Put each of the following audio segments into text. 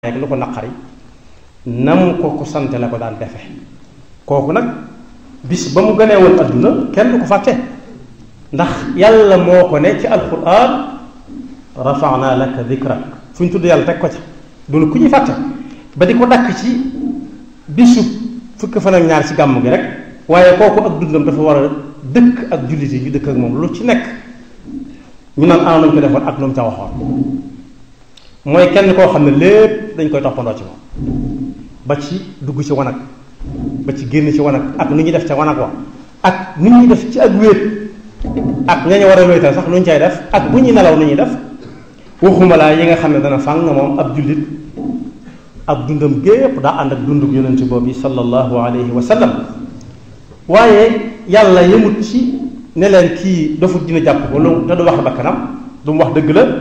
nekk lu ko naqari nam ko ko sante la ko daan defe kooku nag bis ba mu gënee woon adduna kenn du ko fàtte ndax yàlla moo ko ne ci alquran rafana laka dikrak fu ñu tudd yàlla teg ko ca dunu ku ñuy fàtte ba di ko dakk ci bisu fukk fan ak ñaar ci gàmm gi rek waaye kooku ak dundam dafa war a dëkk ak jullit yi ñu dëkk ak moom lu ci nekk ñu naan ana nañ ko defoon ak lu mu ca waxoon mooy kenn koo xam ne lépp dañ koy toppandoo ci moom ba ci dugg ci wanag ba ci génn ci wanag ak nu ñuy def ca wanag wa ak nu ñuy def ci ak wéet ak ñañu war a wéetal sax nu ñu cay def ak bu ñuy nelaw nu ñuy def waxuma laa yi nga xam ne dana fàng moom ab jullit ab dundam gépp daa ànd ak dunduk yonent boobu sallallahu alayhi wa sallam waaye yàlla yemut ci ne leen kii dofut dina jàpp ko lu te du wax bakkanam du mu wax dëgg la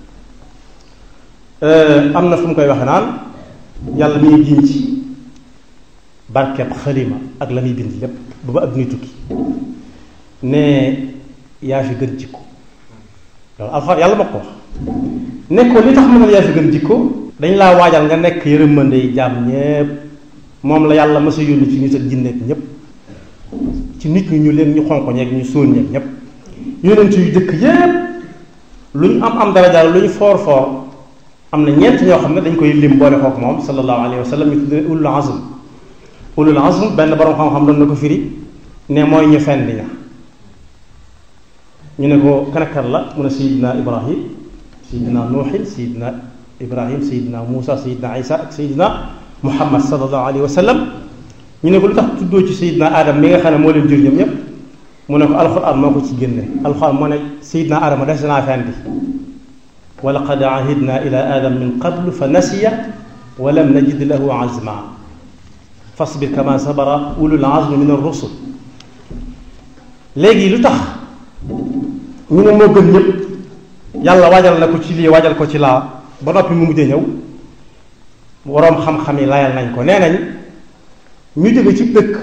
am na fu mu koy waxe naan yàlla mi ngi giñ ci barkeb xalima ak la muy bind lépp ba ba addunay tukki ne yaa fi gën jikko loolu alxuraan yàlla ma ko wax ne ko li tax mu ne yaa fi gën jikko dañ laa waajal nga nekk yërëmande yi jaam ñépp moom la yàlla masa yónni ci nit ak jinneek ñépp ci nit ñi ñu leen ñu xonq ñeeg ñu sóon ñeeg ñépp yonent yu jëkk yépp lu ñu am am daraja lu ñu foor foor am na ñeent ñoo xam ne dañ koy lim boole kook moom sallallahu alayhi wa sallam ñu tuddee ulul azm ulul azm benn borom xam-xam doon na ko firi ne mooy ñu fenn ña ñu ne ko kanakar la mu ne sayidina ibrahim sayidina nuuxin sayidina ibrahim sayidina muusa sayidina isa ak sayidina muhammad sallallahu alayhi wa sallam ñu ne ko lu tax tuddoo ci sayidina adam mi nga xam ne moo leen jur ñoom ñépp mu ne ko alxuraan moo ko ci génne alxuraan moo ne sayidina adama des naa fendi wa laqad ahidna ila adam min qablu fa nasiya wa lam najid lahu azma fasbir kama sabara ulul azmi min ar-rusul léegi lu tax ñu ne moo gën ñëpp yàlla waajal na ko ci lii waajal ko ci laa ba noppi mu mujj ñëw waroom xam-xam yi layal nañ ko nee nañ ñu jóge ci dëkk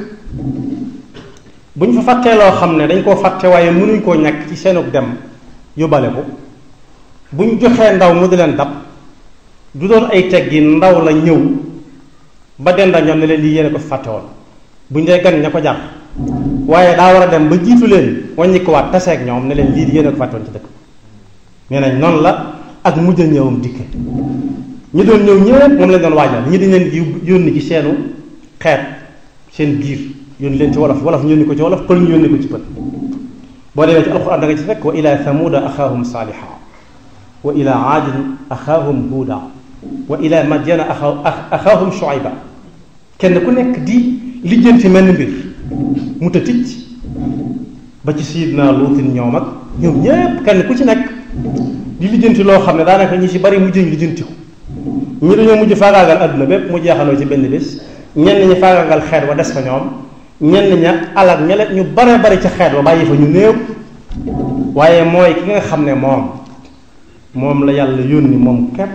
bu ñu fa fàttee loo xam ne dañ koo fàtte waaye mënuñ koo ñàkk ci seenug dem yóbbale ko bu ñu joxee ndaw mu di leen dab du doon ay teggi ndaw la ñëw ba denda ñoom ne leen lii yéene ko fàtte woon bu ñu dee gan ña ko jar waaye daa war a dem ba jiitu leen wàññi ko waat taseeg ñoom ne leen lii di yéene ko fàtte woon ci dëkk nee nañ noonu la ak mujj a ñëwam dikke ñi doon ñëw ñëpp moom lañ doon waajal ñi dañ leen di yónni ci seenu xeet seen biir yónni leen ci wolof wolof ñu yónni ko ci wolof pël ñu yónni ko ci pël boo demee ci alxuraan da nga ci fekk wa ila thamuda axaahum saaliha wa ila aadin axaahum huuda wa ila madyana axaahum shuayba kenn ku nekk di lijjanti mel ni mbir mu ta ticc ba ci sayidna luutin ñoom ak ñoom ñépp kenn ku ci nekk di lijjanti loo xam ne daanaka ñi ci bari mujj ñu lijjanti ko ñi dañoo mujj faagaagal adduna bépp mu jeexaloo ci benn bés ñenn ñi faagaagal xeet wa des fa ñoom ñenn ña alal ñele ñu bare bari ca xeet wa bàyyi fa ñu néew waaye mooy ki nga xam ne moom moom la yàlla yónni moom képp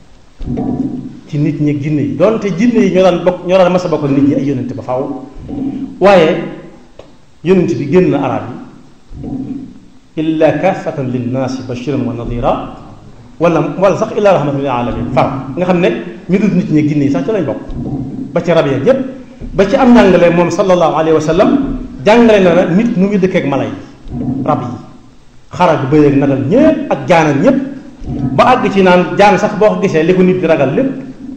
ci nit ñi ak jinne yi doonte jinne yi ñoo daan bokk ñoo daan mas a bokk nit ñi ay yónnente ba faw waaye yónnente bi génn na arab yi illa kaafatan linnaasi bashiran wa nadira wala wala sax illa rahmatan lil alamin far nga xam ne ñu dul nit ñi ak jinne yi sax ci lañ bokk ba ci rab yeeg yépp ba ci am njàngale moom sallallahu alayhi wa sallam jàngale na na nit nu muy dëkkeek mala yi rab yi xarag bëyeeg nagal ñépp ak jaanal ñépp ba àgg ci naan jaan sax boo ko gisee li ko nit di ragal lépp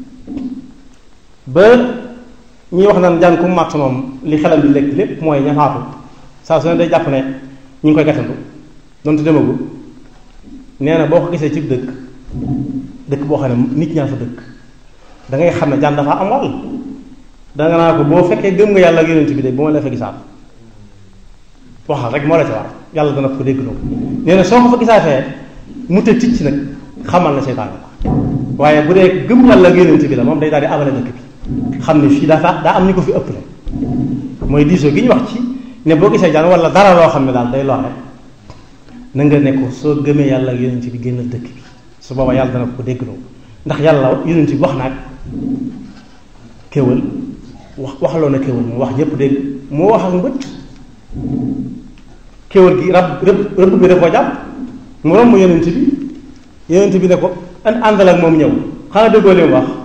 ba ñuy wax naan jaan ku màtt moom li xelam di lekk lépp mooy ñaxaatu saa su ne day jàpp ne ñu ngi koy gatandu donte demagul nee na boo ko gisee ci dëkk dëkk boo xam ne nit ñaa fa dëkk da ngay xam ne jaan dafa am wàll danga naa ko boo fekkee gëm nga yàlla ak yonent bi de bu ma la fa gisaat waxal rek moo la ci war yàlla dana ko dégg loo nee na soo ko fa gisaatee mu te ticc nag xamal na seytaan la waaye bu dee gëm yàlla ak yonent bi la moom day daal di abale dëkk bi xam ne fii dafa daa am ñu ko fi ëpp la mooy diisoo gi ñu wax ci ne boo gisee jaan wala dara loo xam ne daal day lore na nga ne ko soo gëmee yàlla ak yonent bi génnal dëkk bi su booba yàlla dana ko dégg loo ndax yàlla yonent bi wax naag kéwal wax waxaloo na kéwal moom wax ñëpp dégg moo wax ak mbëtt kéwal gi rab rëbb rëbb bi da koo jàpp mu romb yonent bi yonent bi ne ko an àndal ak moom ñëw xanaa déggoo li mu wax